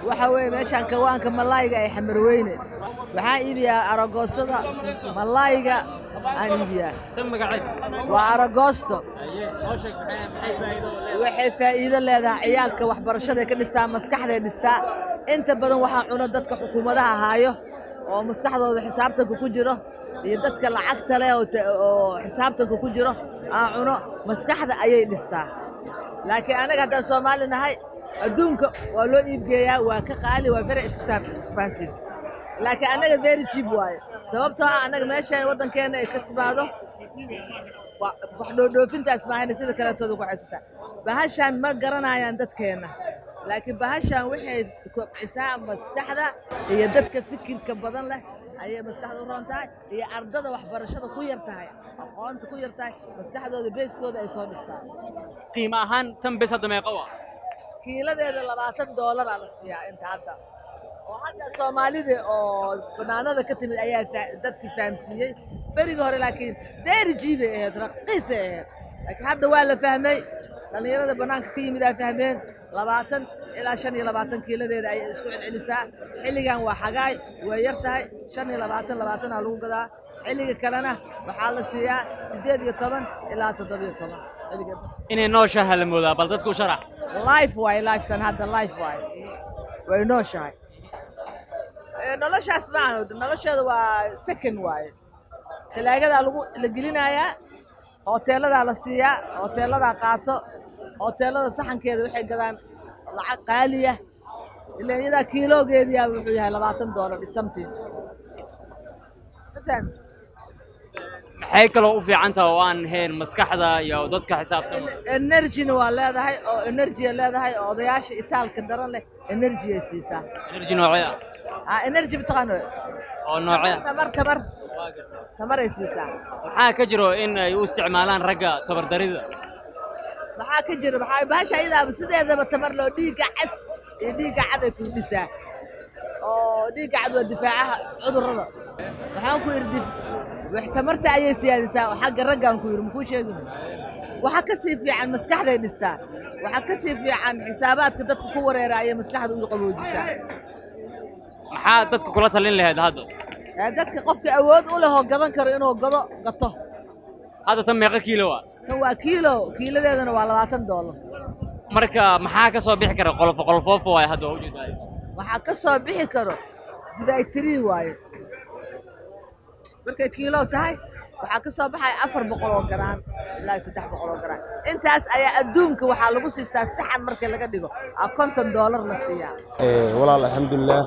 waxa weeye meeshaan kawaanka malaayga ay xamarweyne waxaan iibiyaa aragoosada malaayga aan iibiyaa tan magaceed waa aragoosto aye noo sheeg maxay maxay faa'iido u leedahay waxay faa'iido leedahay ciyaalka waxbarashaday ka dhistaa maskaxday dhistaa inta badan waxaa cuno dadka xukuumadaha haayo oo maskaxdooda xisaabtanka ku jiro iyo dadka lacagta leh oo ta- oo xisaabtanka ku jiro aan cuno maskaxda ayay dhistaa laakiin anaga haddaan soomaali nahay adduunka waa loo iibgeeyaa waa ka qaali waa very exam- expensive laakiin annaga very cheap waaye sababtoo ah annaga meeshaan waddankeena ay ka timaado wa- wax dhoodhoofintaas maahayna sida kaleetooda ku haysataa bahashaan ma garanayaan dadkeenna laakiin bahashaan waxay kobcisaa maskaxda iyo dadka fikirka badan leh ayay maskaxda u roon tahay iyo ardada waxbarashada ku yar tahay aqoonta ku yar tahay maskaxdooda beeskooda ay soo dhistaa qiimo ahaan tan bes hadda meeqa waa kiiladeeda labaatan doolaraa la siiyaa inta hadda oo hadda soomaalida oo banaanada ka timid ayaa fa- dadki fahamsiiyey berigii hore laakiin very jiibay ahayd raqiisay ahayd laakiin hadda waa la fahmay dhallinyarada bannaanka ka yimid aa fahmeen labaatan ilaa shan iyo labaatan kiiladeeda ayay isku celcelisaa xilligan waa xagaay way yar tahay shan iyo labaatan labaatanaa lagu gadaa xilliga kalena waxaa la siiyaa siddeed iyo toban ilaa toddobiyo toban xilliga inay nooshaha la moodaa bal dadku u sharax life waaye lifetan hadda life waaye way nooshahay Eh, noloshaas maaha nolosheeda waa second waaye talaagadaa lagu la gelinayaa hoteeladaa la siiyaa hoteeladaa qaato hoteelada saxankeeda waxay gadaan lacag qaaliya ilan iyadaa kiiloogeediyaa wuxuu yahay labaatan doolar is something ma fahamti maxay kaloo u fiican tahay oo aan ahayn maskaxda iyo dadka xisaabtama energyna waa leedahay oo energya leedahay oo odayaasha itaalka daran leh energyay siisaa energy noocee ah ah energy mataqaano oo noocee ah tamar tamar tamaray siisaa maxaa ka jiro in ay u isticmaalaan ragga tabardarida maxaa ka jira maxaa bahasha ayadaaba sideedaba tamar loo dhiigga cas iyo dhiigga cad ay kordhisaa oo dhiigga cad waa difaacaha cudurrada waxaan ku yidhi dif wax tamarta ayay siyaadisaa oo xagga raggaan ku yidhi makuu sheegin waxaa ka sii fiican maskaxday dhistaa waxaa ka sii fiican xisaabaadka dadka ku wareera ayay maskaxda u qaboojisaa maxaa dadka kula talin lahayd hadda ee dadka qofka awood u leh oo gadan karo inuu gado gato hadda tan meeqa kiilo ah tan waa kiilo kiiladeedana waa labaatan doolar marka maxaa ka soo bixi kara qolofo qolofoofo waay hadda waa ujeedaa waxaa ka soo bixi karo dibaytiri waaye markay kiilo tahay waxaa ka soo baxaya afar boqol oo garaan ilaa iyo saddex boqol oo garaan intaas ayaa adduunka waxaa lagu siistaa saxan marka laga dhigo aa konton doolar la siiyaa Ee, walaal alxamdulilaah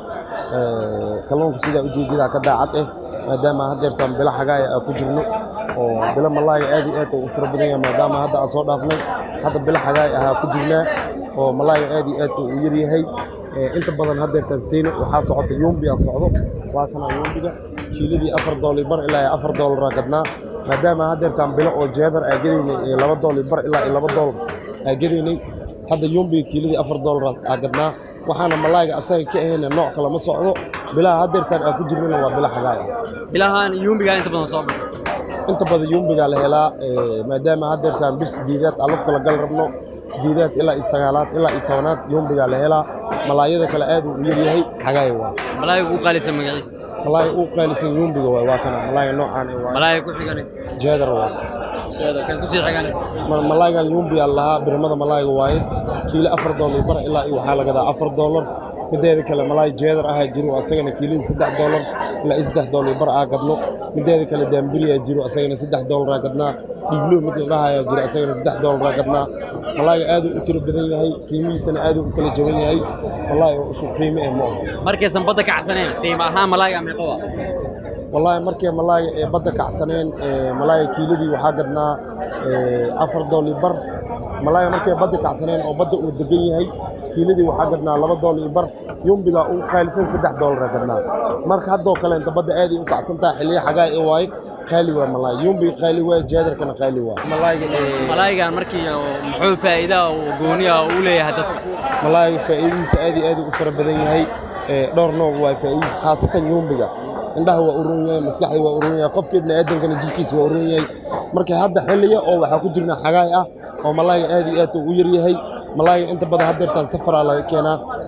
ee, kalluunka sidaa ujeedada ka daacad eh maadaama haddeertaan bilo xagaaya aan ku jirno oo bilo malaaga aad iyo aad u fara badan yahay maadaama hadda aan soo dhaafnay hadda bilo xagaay ahaa ku jirnaa oo malaaga aad iyo aad u yar yahay Ee, inta badan haddeertaan seyno waxaa socota yumbiyaa socdo waa kana yumbiga kiiladii afar doollar bar ilaa iyo afar dollaraa gadnaa maadaama haddeertaan bilo oo jeedar aa gadaynay ee laba doollar bar ilaa iyo laba dollar aa gadaynay hadda yumbiga kiiladii afar dollar aa gadnaa waxaana malaayga asaga ka ahayna nooc kale ma socdo bilaha haddeertaan aa ku jirnana waa bilo xagaay ah bilahan yuumbigaa inta badan soo baxa inta badan yumbigaa la helaa ee, maadaama haddeertaan bis sideedaad aan lafta la gal rabno sideedaad ilaa iyo sagaalaad ilaa iyo tobanaad yumbigaa la helaa malaayada kale aad uu u yar yahay xagaay waa malaayiga ugu qaalisan magaciisa malaayga uu qaalisan yumbiga waay waa kana malaayga noocaan eh, waa malaayiga ku xigane jeedar waa kan kusii xigane Ma- malaaygan yumbiyaa lahaa birimada malaayga waaye kiilo afar doolar bar ilaa iyo waxaa lagadaa afar doolar mideeda kale malaay jeedar ahaa jiro asagana kiiladii saddex doolar ilaa iyo saddex doolar bar aa gadno mideeda kale daambiriyaa jiro asagana saddex doolar aa gadnaa dhiglo mid la dhahayaa jiro asagana saddex doolar aa gadnaa malaayga aad uu u tiro badan yahay qiimihiisana aad uu u kala jaban yahay malaay oo isu qiimo eh ma oho markaysan badda ka cagsaneen qiimo ahaan malaayiga meeqa waa wallaahi markii malaayga ee badda kacsaneen ee malaayga kiiladii waxaa gadnaa ee, afar doollar bar malaayga markay badda kacsaneen oo badda uu degan yahay kiiladii waxaa gadnaa laba doollar bar yumbigaa uu qaalisan saddex doolara gadnaa marka haddoo kale inta badda aaday u kacsan tahay xilliya xagaa ee waaye qaali waa malaay yumbiga qaali waa jaadarkana qaali waa malaayga ee, malaayigan markii oo muxuu faa'iida oo gooniya u leeyahay dadka malaayga faa'iidadiisa aad iyo aad u fara badan yahay ee, dhowr nooc waa faa'iidadiisa khaasatan yumbiga indhaha waa u roon yahay maskaxda waa u roon yahay qofka ibni aadankana jirkiisa waa u roon yahay marka hadda xilliya oo waxaa ku jirna xagaay ah oo malaayga aad iyo aad u yar yahay malaayga inta badan haddeertaan safaraa laga keenaa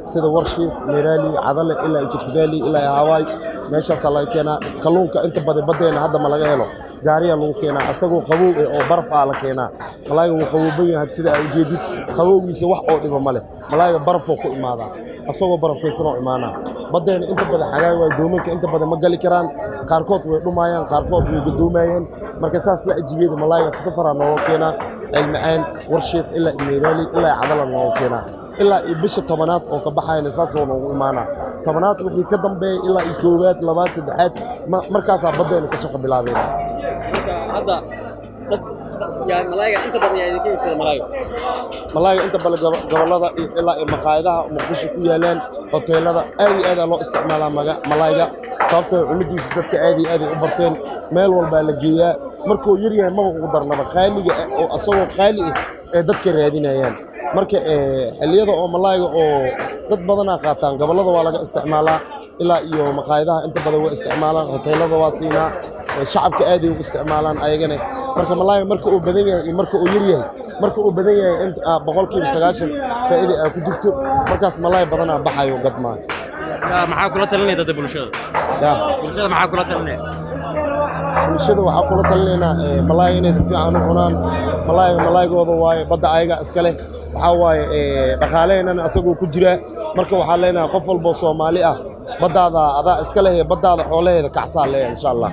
sida warshiif meeraali cadale ilaa iyo kutkudaali ilaa iyo hawaay meeshaasaa laga keenaa kalluunka inta badan baddeena hadda ma laga helo gaariyaa lagu keenaa asagoo qabow eh oo baraf ah la keenaa malaayiga wuu qabowban yahay sida aa ujeedid qabowgiisa wax oo dhiba ma leh malaayiga barafoo ku imaadaa asagoo barafaysanoo imaanaa baddeena inta badan xagaay waay doomanka inta badan ma gali karaan qaarkood way dhumaayaan qaarkood way gadoomayeen marka saas la ajigeeda malaayiga safaraa nooga keenaa ceelmacaan warshiif ilaa iyo meeraali ilaa iyo cadala nooga keenaa ilaa iyo bisha tobanaad oo ka baxayna saasoo noogu imaanaa tobanaad wixii ka dambeeya ilaa iyo koowaad labaad saddexaad ma- markaasaa baddeena ka shaqa bilaabeen marka hadda dad yaa malaayiga inta badan yaa idinka iibsada malaayiga malaayiga inta badan gobo- gobollada iyo ilaa iyo maqaayadaha muqdisho ku yaalaan hoteelada aad iyo aadaa loo isticmaalaa maga- malaayiga sababtoo cunidiisa dadka aad iyo aaday u barteen meel walbaa la geeyaa markuu yar yahay maba ugu darnaba qaaliga ah oo asagoo qaali ah ee dadka raadinayaan marka eh, xilliyada oo malaayiga oo dad badanaa qaataan gobollada waa laga isticmaalaa ilaa iyo maqaayadaha inta badan waa isticmaalaan hoteelada waa siinaa eh, shacabka aaday u isticmaalaan ayagana marka malaayiga marka uu badan yahay iyo marka uu yar yahay marka uu badan yahay in ah, boqolkiiba sagaashan faa'iida aa ku jirto markaas malaayi badanaa baxayo gadmaa yaa maxaa kula talinaya dadda bulshada yaa bulshada maxaa kula talinaya bulshada waxaa kula talinaynaa eh, malaayi inay si fiican u cunaan malaayiga malaayigooda waaye badda ayaga iska leh waxaa waaye eh, dhaqaaleheennana asagoo ku jira marka waxaa leenahay qof walboo soomaali ah baddaada adaa iska leh ee baddaada xoolaheeda kacsaa leeyahay insha allah